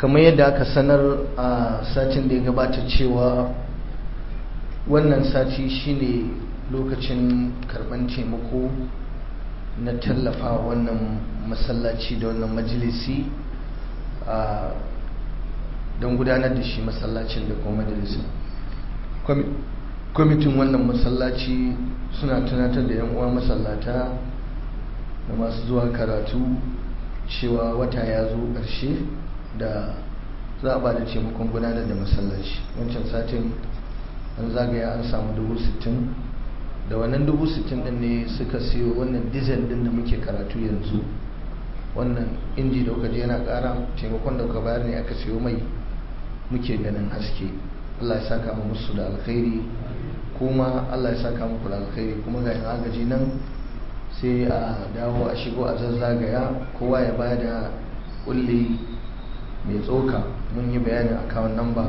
kamar yadda aka sanar a satin da ya gabata cewa wannan sati shine lokacin karban taimako na tallafa wannan masallaci da wannan majalisi don gudanar da shi masallacin da kuma majalisin kwamitin wannan masallaci suna tunatar da yan uwa masallata da masu zuwa karatu cewa wata ya zo ƙarshe da za a ba da taimakon gudanar da masallaci wancan satin an zagaya an samu dubu sittin da wannan dubu sittin din ne suka siyo wannan diesel din da muke karatu yanzu wannan inji da kuka je yana ƙara taimakon da kuka bayar ne aka siyo mai muke ganin haske Allah ya saka mu musu da alkhairi kuma Allah ya saka muku da alkhairi kuma ga yan agaji nan sai a dawo a shigo a zazzagaya kowa ya ba da kulli mai tsoka mun yi bayanin account number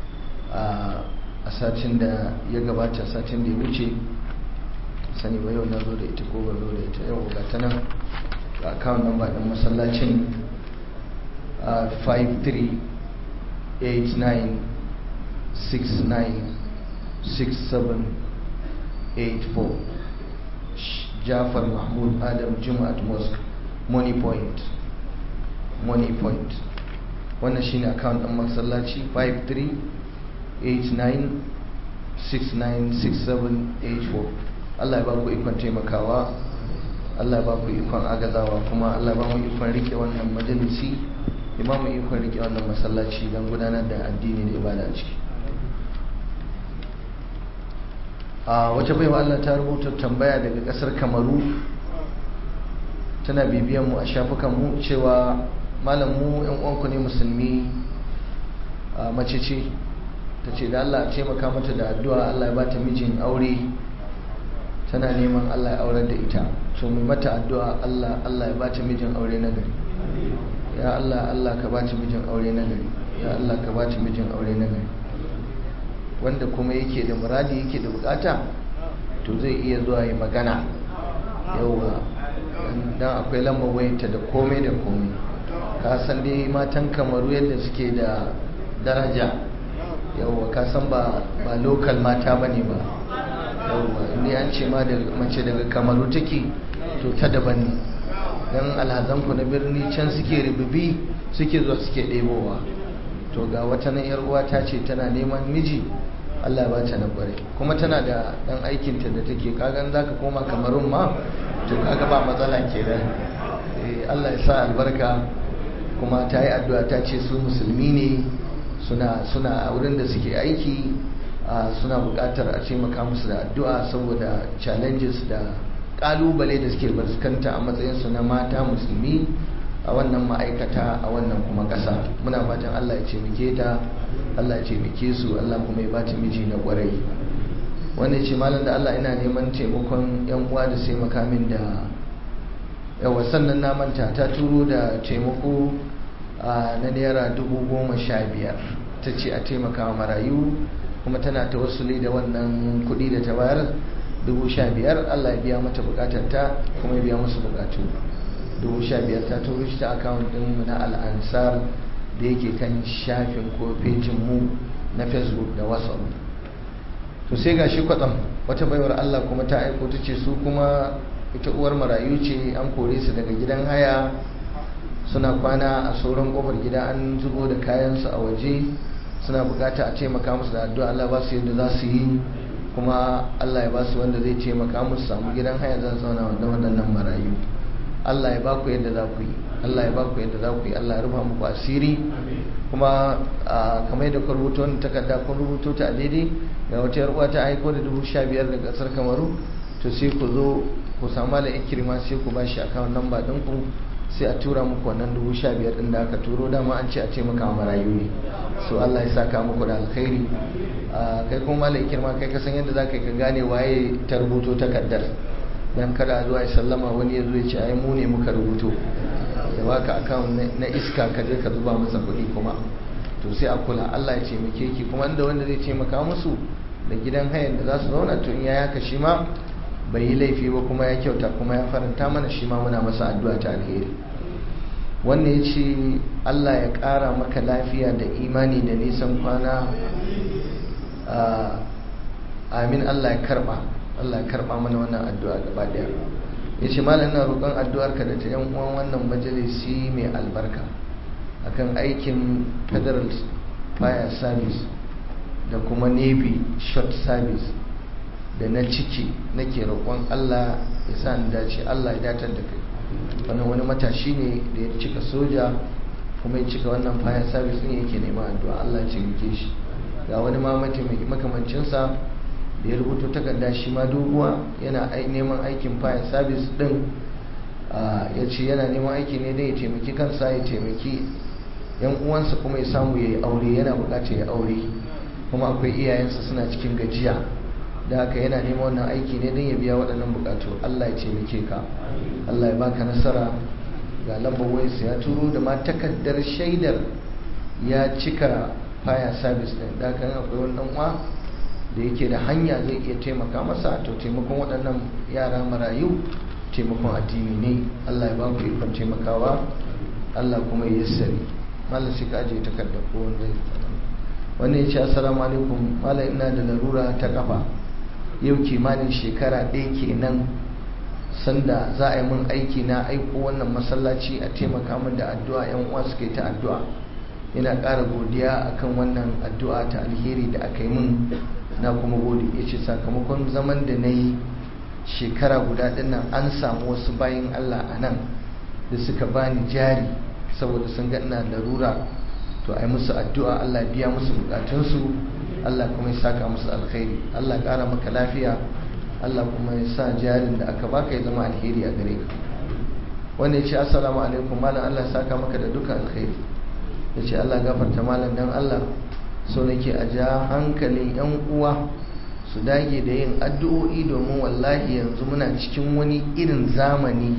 a satin da ya gabata satin da ya wuce sani ba yau na zo da ita ko ba zo da ita yau ga ta nan ga account number din masallacin 5389696784 Jafar Mahmud Adam Jumat Mosque Money Point Money Point wannan shine account din masallaci 5389696784 Allah ya ba ku ikon taimakawa Allah ya ba ku ikon agazawa kuma Allah ya ba mu ikon rike wannan majalisi ya ba mu ikon rike wannan masallaci don gudanar da addini da ibada a ciki a wace baiwa Allah ta rubuta tambaya daga kasar kamaru tana bibiyan mu a shafukan mu cewa malam mu yan uwanku ne musulmi mace ce ta ce da Allah taimaka mata da addu'a Allah ya ba ta mijin aure tana neman Allah ya aurar da ita to mai mata addu'a Allah Allah ya ba ta mijin aure na gari ya Allah Allah ka ba ta mijin aure na gari ya Allah ka ba ta mijin aure na gari wanda kuma yake da muradi yake da bukata to zai iya zuwa yi magana yauwa dan akwai lambar wayanta da komai da komai ka san dai matan kamaru yadda suke da daraja yauwa ka san ba ba local mata bane ba yauwa inda an ce ma da mace daga kamaru take to ta daban ne dan alhazanku na birni can suke ribibi suke zuwa suke ɗebowa to ga wata nan yar uwa ta ce tana neman miji Allah ya bata na kware kuma tana da dan aikinta da take kagan zaka koma kamarun ma to kaga ba matsala kenan eh Allah ya sa albarka kuma ta yi addu'a ta ce su musulmi ne suna suna a wurin da suke aiki suna buƙatar a taimaka musu da addu'a saboda challenges da ƙalubale da suke fuskanta a matsayinsu na mata musulmi a wannan ma'aikata a wannan kuma ƙasa muna fatan Allah ya taimake ta Allah ya taimake su Allah kuma ya bata miji na ƙwarai wanda ce malam da Allah ina neman taimakon yan uwa da sai makamin da yawa sannan na manta ta turo da taimako na naira dubu goma sha biyar ta ce a taimaka wa marayu kuma tana ta wasuli da wannan kuɗi da ta bayar dubu sha biyar Allah ya biya mata bukatarta kuma ya biya musu bukatu dubu sha biyar ta turo shi ta akawun ɗinmu na al'ansar da yake kan shafin ko fejin mu na facebook da whatsapp to sai ga shi kwatsam wata baiwar allah kuma ta aiko ta ce su kuma ita uwar marayu ce an kore su daga gidan haya suna kwana a sauran kofar gida an zubo da kayansu a waje suna bukata a taimaka musu da addu'a allah ba su yadda za su yi kuma allah ya ba su wanda zai taimaka musu samu gidan haya za su zauna wanda waɗannan marayu Allah ya baku yadda za ku yi Allah ya baku yadda za ku yi Allah ya rufa muku asiri kuma kamar yadda ku rubuta wani takarda kun rubuto ta a daidai ga wata yar uwa ta aiko da dubu sha biyar daga kasar kamaru to sai ku zo ku samu da ikirma sai ku bashi akawun namba ɗin ku sai a tura muku wannan dubu sha biyar ɗin da aka turo dama an ce a taimaka wa marayu ne so Allah ya saka muku da alkhairi kai kuma malam ikirma kai ka san yadda za ka yi ka gane waye ta rubuto takardar dan kada zuwa ya sallama wani ya zo ya ce ai mu ne muka rubuto ya baka account na iska ka je ka zuba masa kuɗi kuma to sai a kula Allah ya taimake ki kuma inda wanda zai taimaka musu da gidan hayan da za su zauna to in ya yaka shi ma bai yi laifi ba kuma ya kyauta kuma ya faranta mana shi ma muna masa addu'a ta alheri wannan ya ce allah ya ƙara maka lafiya da imani da nisan kwana amin allah ya karba allah ya karba mana wannan addu'a gaba daya ya ce malam ina roƙon addu'arka da ta yan uwan wannan majalisi mai albarka akan aikin federal fire service da kuma navy short service da na ciki nake roƙon allah ya sa ni dace allah ya datar da kai wannan wani matashi ne da ya cika soja kuma ya cika wannan fire service din yake neman addu'a allah ya cike shi ga wani ma makamancinsa da ya rubuto takarda shi ma doguwa yana neman aikin fire service din ya ce yana neman aiki ne don ya taimaki kansa ya taimaki yan uwansa kuma ya samu ya yi aure yana bukatar ya aure kuma akwai iyayensa suna cikin gajiya da haka yana neman wannan aiki ne don ya biya waɗannan bukatu allah ya taimake ka allah ya baka nasara ga lambar wayarsa ya turo da ma takardar shaidar ya cika fire service din da haka akwai wani uwa da yake da hanya zai iya taimaka masa to taimakon waɗannan yara marayu taimakon addini ne Allah ya ba ku ikon taimakawa Allah kuma ya yassari malam shi ka ajiye takardar ko wanda wannan ya ce assalamu alaikum malam ina da larura ta kafa yau kimanin shekara ɗaya kenan sanda za a yi min aiki na aiko wannan masallaci a taimaka min da addu'a yan uwa suka yi ta addu'a ina ƙara godiya akan wannan addu'a ta alheri da aka yi min na kuma gode ya ce sakamakon zaman da na yi shekara guda dinnan an samu wasu bayan Allah a nan da suka bani jari saboda sun ga ina larura to ai musu addu'a Allah biya musu bukatunsu Allah kuma ya saka musu alkhairi Allah ƙara maka lafiya Allah kuma ya sa jarin da aka baka ya zama alheri a gare ka wanda ya ce assalamu alaikum malam Allah ya saka maka da duka alkhairi ya ce Allah gafarta malam dan Allah so nake a ja hankalin 'yan uwa su dage da yin addu'o'i domin wallahi yanzu muna cikin wani irin zamani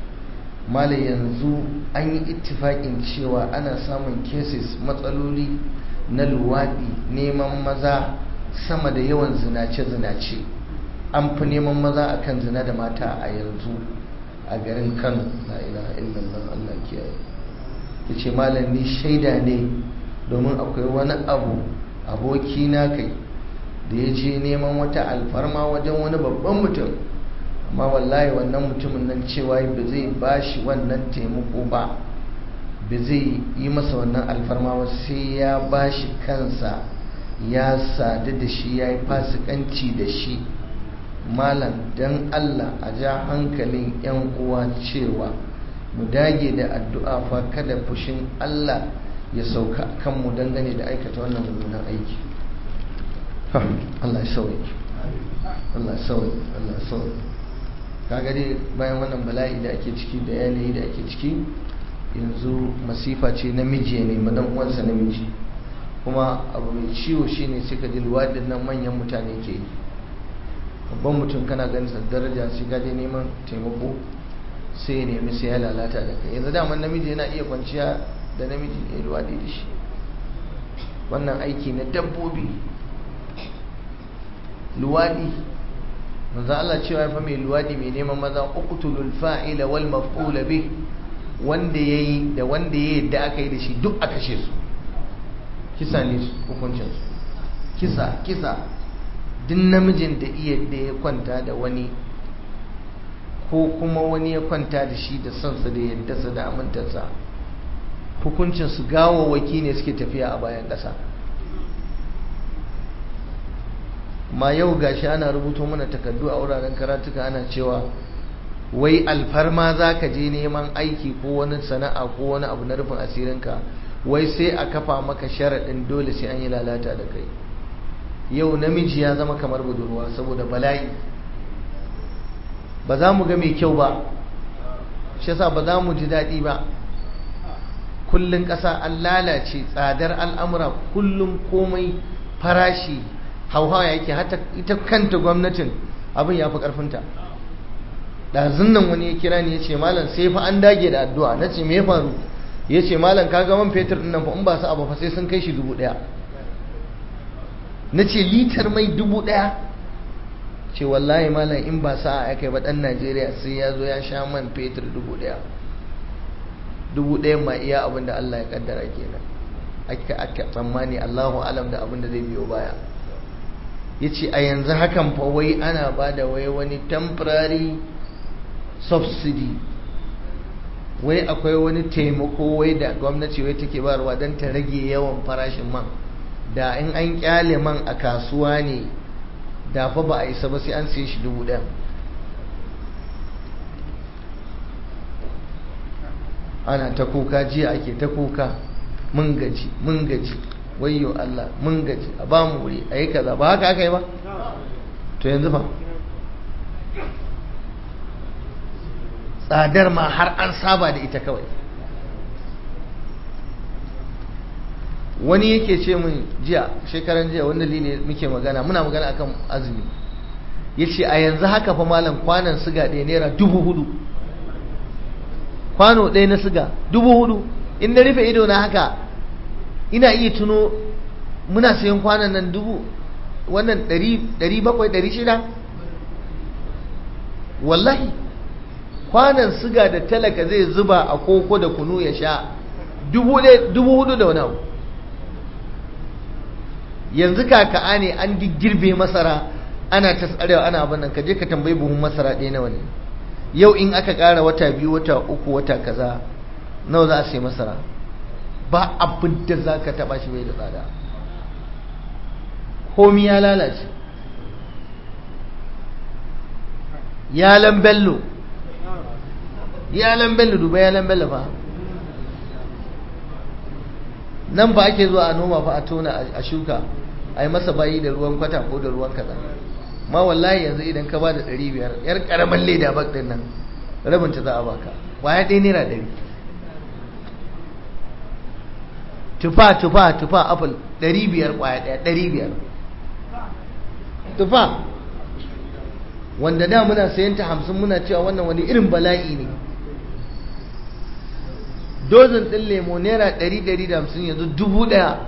mala yanzu an yi ittifaƙin cewa ana samun cases matsaloli na luwaɗi neman maza sama da yawan zinace-zinace an fi neman maza akan zina da mata a yanzu a garin kano la ilaha illallah allah kiyaye ya ce malam ni shaida ne domin akwai wani abu aboki na kai da ya je neman wata alfarma wajen wani babban mutum amma wallahi wannan mutumin nan cewa ba zai ba shi wannan taimako ba ba zai yi masa wannan alfarma ba sai ya ba shi kansa ya sadu da shi ya yi fasikanci da shi malam don allah a ja hankalin 'yan uwa cewa mu dage da addu'a fa kada fushin allah ya sauka kanmu dangane da aikata wannan mummunan aiki Allah ya sauye Allah ya sauye Allah ya sauye kaga dai bayan wannan bala'i da ake ciki da yanayi da ake ciki yanzu masifa ce namiji ne madan uwansa namiji kuma abu mai ciwo shine sai ka ji luwadin nan manyan mutane ke yi babban mutum kana ganin sa daraja sai ka je neman taimako sai ya nemi sai ya lalata da kai yanzu daman namiji yana iya kwanciya da namiji ya luwadi da shi wannan aiki na dabbobi luwadi manzo Allah cewa fa mai luwadi mai neman maza uqtulul fa'ila wal maf'ula bi wanda yayi da wanda yayi da aka yi da shi duk a kashe su kisa ne hukuncin su kisa kisa duk namijin da iya da ya kwanta da wani ko kuma wani ya kwanta da shi da sansa da yadda da amintarsa hukuncin su gawawaki ne suke tafiya a bayan ƙasa ma yau gashi ana rubuto mana takardu a wuraren karatuka ana cewa wai alfarma za ka je neman aiki ko wani sana'a ko wani abu na rufin asirinka wai sai a kafa maka sharaɗin dole sai an yi lalata da kai yau namiji ya zama kamar budurwa saboda bala'i ba za mu ga mai kyau ba shi yasa ba za mu ji daɗi ba kullum ƙasa an lalace tsadar al'amura kullum komai farashi hauhawa yake hata ita kanta gwamnatin abin ya fi ƙarfinta ɗazun nan wani ya kira ni ya ce malam sai fa an dage da addu'a na ce me ya faru ya ce malam ka man fetur ɗin nan fa in ba su abu fa sai sun kai shi dubu ɗaya na ce litar mai dubu ɗaya ce wallahi malam in ba sa a kai ba ɗan najeriya sai ya zo ya sha man fetur dubu ɗaya dubu ɗayan ma iya abin da Allah ya kaddara kenan aka aka tsammani Allahu alam da abin da zai biyo baya yace a yanzu hakan fa wai ana bada wai wani temporary subsidy wai akwai wani taimako wai da gwamnati wai take bayarwa don ta rage yawan farashin man da in an kyale man a kasuwa ne da fa ba a isa ba sai an siye shi dubu ɗaya ana ta kuka jiya ake ta kuka mun gaji mun gaji wayyo Allah mun gaji a ba mu wuri a yi kaza ba haka aka yi ba to yanzu ba tsadar ma har an saba da ita kawai wani yake ce min jiya shekaran jiya wanda ne muke magana muna magana akan azumi ya ce a yanzu haka fa malam kwanan siga ɗaya naira dubu hudu kwano ɗaya na siga dubu hudu in na rufe ido na haka ina iya tuno muna sayan kwanan nan dubu wannan ɗari bakwai ɗari shida wallahi kwanan siga da talaka zai zuba a koko da kunu ya sha dubu hudu da wani abu yanzu kaka'a ne an girbe masara ana ta tsarewa ana abin nan ka je ka tambayi buhun masara ɗaya nawa ne yau in aka ƙara wata biyu wata uku wata kaza nawa za a sai masara ba abin da za ka taɓa shi bai da tsada komi ya lalace yalan bello yalan bello duba yalan bello fa nan ba ake zuwa a noma fa a tona a shuka a yi masa bayi da ruwan kwata ko da ruwan kaza ma wallahi yanzu idan ka ba da ɗari biyar yar ƙaramin leda bak ɗin nan rabin ta za a baka kwaya ɗaya naira ɗari tufa tufa tufa apple ɗari biyar kwaya ɗaya ɗari biyar tufa wanda da muna sayan ta hamsin muna cewa wannan wani irin bala'i ne dozin ɗin lemo naira ɗari ɗari da hamsin yanzu dubu ɗaya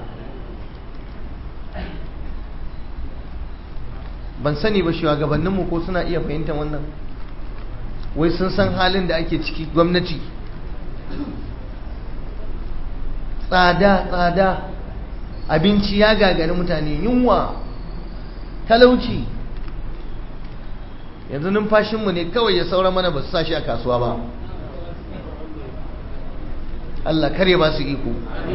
ban sani ba shugabanninmu ko suna iya fahimtar wannan wai sun san halin da ake ciki gwamnati tsada tsada abinci ya gagari mutane yunwa talauci yanzu numfashinmu ne kawai ya saura mana ba su sa shi a kasuwa ba Allah kare ba su iko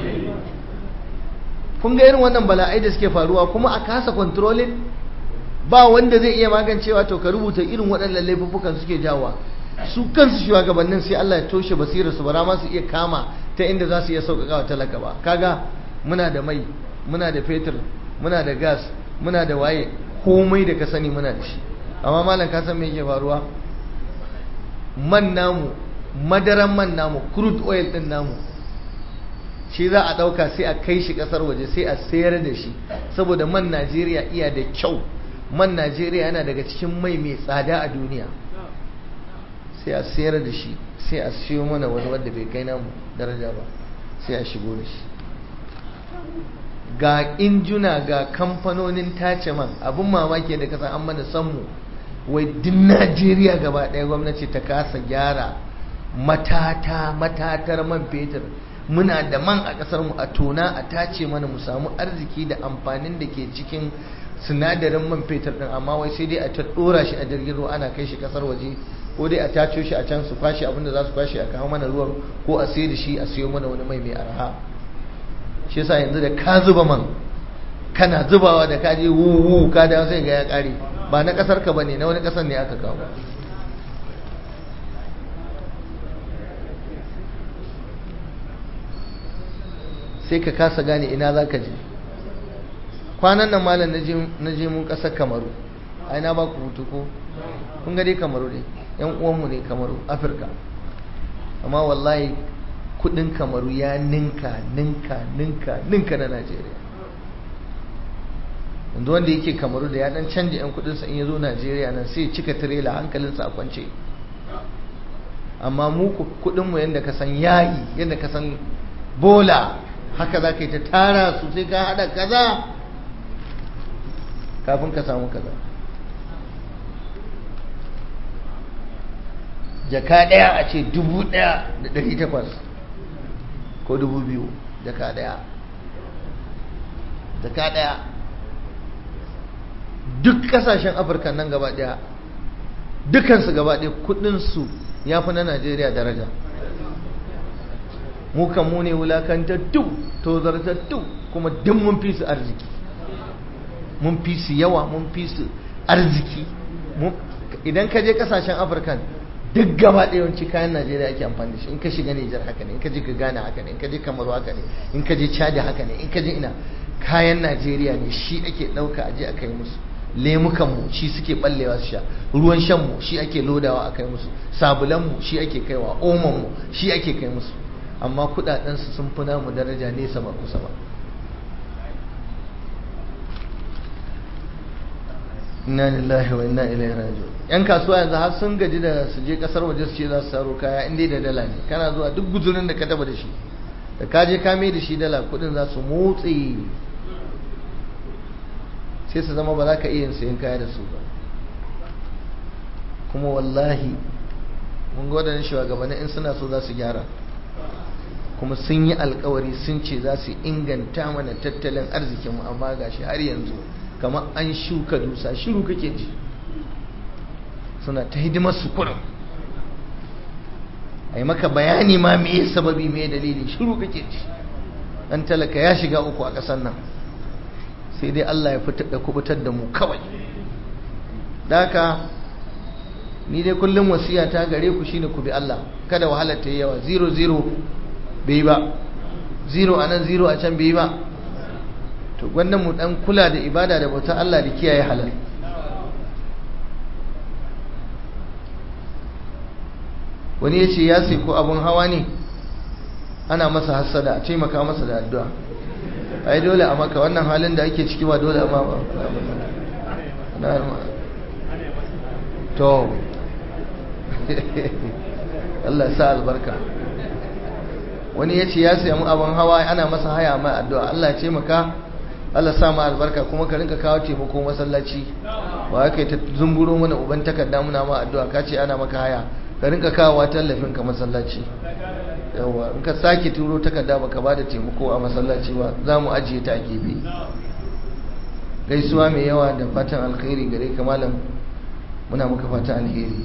kun ga irin wannan bala'ai da suke faruwa kuma a kasa controlling ba wanda zai iya magancewa to ka rubuta irin waɗannan laifuffukan suke jawa su kansu shugabannin sai Allah ya toshe basirar su bara ma su iya kama ta inda za su iya sauƙaƙa wa talaka ba kaga muna da mai muna da fetur muna da gas muna da waye komai da ka sani muna da shi amma malam ka san me yake faruwa man namu madaran man namu crude oil din namu shi za a ɗauka sai a kai shi ƙasar waje sai a sayar da shi saboda man Najeriya iya da kyau man Najeriya yana daga cikin mai mai tsada a duniya sai a sayar da shi sai a siyo mana wani wanda bai kai namu daraja ba sai a shigo da shi ga injuna ga kamfanonin tace man abin mamaki da kasan an mana sanmu wai duk Najeriya gaba ɗaya gwamnati ta kasa gyara matata matatar man fetur muna da man a ƙasar mu a tona a tace mana mu samu arziki da amfanin da ke cikin sinadarin man fetur din amma wai sai dai a ta dora shi a jirgin ruwa ana kai shi kasar waje ko dai a taco shi a can su kwashe abinda za su kwashe a kawo mana ruwan ko a sai da shi a siyo mana wani mai mai arha shi yasa yanzu da ka zuba man kana zubawa da ka je wuwu ka da sai ga ya kare ba na kasar ka bane na wani kasar ne aka kawo sai ka kasa gane ina za ka je kwanan nan malam na je mun ƙasar kamaru a ina ba ku hutu ko kun ga dai kamaru ne yan uwanmu ne kamaru afirka amma wallahi kudin kamaru ya ninka ninka ninka ninka na najeriya yanzu wanda yake kamaru da ya dan canja yan kudinsa in ya zo najeriya nan sai cika tirela hankalinsa a kwance amma mu kudinmu yadda ka san yayi yadda ka san bola haka za ka yi ta tara su sai ka haɗa kaza kafin ka samu kaza jaka ɗaya a ce dubu ɗaya da ɗari takwas ko dubu biyu jaka daya jaka daya duk kasashen afirka nan gaba daya dukansu gaba daya kudinsu ya fi na najeriya daraja mu kan mu ne wulakantattu tozartattu kuma duk mun fi su arziki mun fi su yawa mun fi su arziki idan ka je kasashen afirka duk gaba ɗaya yawanci kayan najeriya ake amfani da shi in ka shiga nijar haka ne in ka je ka gane haka ne in ka je kamaru haka ne in ka je chadi haka ne in ka je ina kayan najeriya ne shi ake ɗauka aje a kai musu lemukanmu shi suke ballewa su sha ruwan shanmu shi ake lodawa a kai musu sabulanmu shi ake kaiwa omanmu shi ake kai musu amma kudadensu sun fi namu daraja nesa ba kusa ba inna lillahi wa inna ilaihi raji'un yan kasuwa yanzu har sun gaji da su je kasar waje su ce za su saro kaya in dai da dala ne kana zuwa duk guzurin da ka taba da shi da ka je ka mai da shi dala kudin za su motsi sai su zama ba za ka iya sayan kaya da su ba kuma wallahi mun ga waɗannan shugabanni in suna so za su gyara kuma sun yi alkawari sun ce za su inganta mana tattalin arzikinmu amma ga shi har yanzu kamar an shuka dusa shiru kake ji suna ta hidimar su kurum a yi maka bayani ma me sababi me dalili shiru kake ji dan talaka ya shiga uku a ƙasar nan sai dai Allah ya fitar da kubutar da mu kawai daka ni dai kullum wasiya ta gare ku shine ku bi Allah kada wahalar ta yi yawa zero zero bai ba zero a nan zero a can bai ba to gwannan mu dan kula da ibada da bautar Allah da kiyaye halal wani ya ce ya sai ko abun hawa ne ana masa hassada a taimaka masa da addu'a ai dole a maka wannan halin da ake ciki ba dole a ma ba to Allah ya sa albarka wani ya ce ya samu abin hawa ana masa haya mai addu'a Allah ya ce maka Allah sa ma albarka kuma ka rinka kawo taimako masallaci ba kai ta zumburo mana uban takarda muna ma addu'a ka ce ana maka haya ka rinka kawo tallafin ka masallaci yawa in ka sake turo takarda baka ba da taimako a masallaci ba za mu ajiye ta a gefe gaisuwa mai yawa da fatan alkhairi gare ka malam muna maka fatan alheri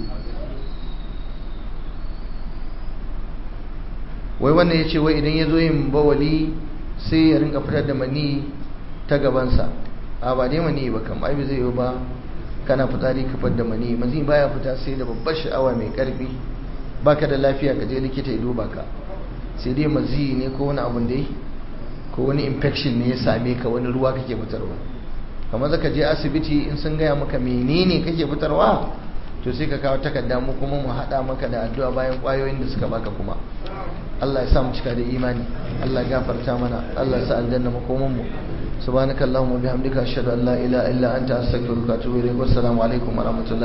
wai wannan ya ce wai idan ya zo yin bawali sai ya rinka fitar da mani ta gabansa a ba dai mani ba kam aibi zai yi ba kana fitsari ka fitar da mani mazi baya fita sai da babbar sha'awa mai karfi baka da lafiya ka je likita ya duba ka sai dai mazi ne ko wani abun dai ko wani infection ne ya same ka wani ruwa kake fitarwa kamar zaka je asibiti in sun gaya maka menene kake fitarwa to sai ka kawo takarda mu kuma mu hada maka da addu'a bayan kwayoyin da suka baka kuma Allah ya sa mu cika da imani Allah ya gafarta mana Allah ya sa aljanna makoman mu subhanakallahumma bihamdika ashhadu an la ilaha illa anta astaghfiruka wa atubu ilayk wassalamu alaikum wa rahmatullahi